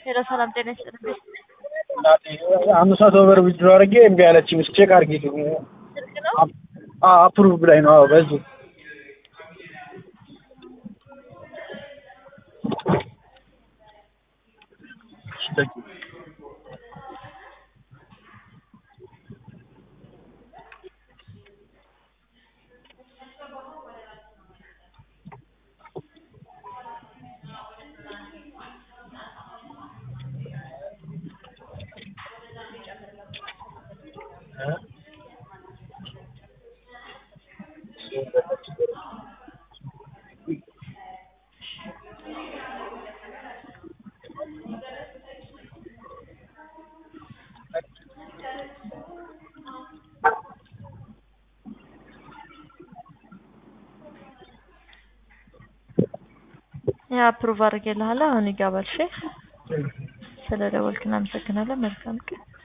ሄሎ ሰላም ጤና ይስጥልኝ። አምስት መቶ ብር ዊዝድሮ አድርጌ እምቢ አለችኝ። እስኪ ቼክ አድርጊ። ስልክ ነው አፕሩቭ ላይ ነው። አዎ በዚህ ያ አፕሩቭ አድርጌልሃለሁ። አሁን ይገባል። እሺ ስለ ደወልክ እናመሰግናለን። መልካም ቀን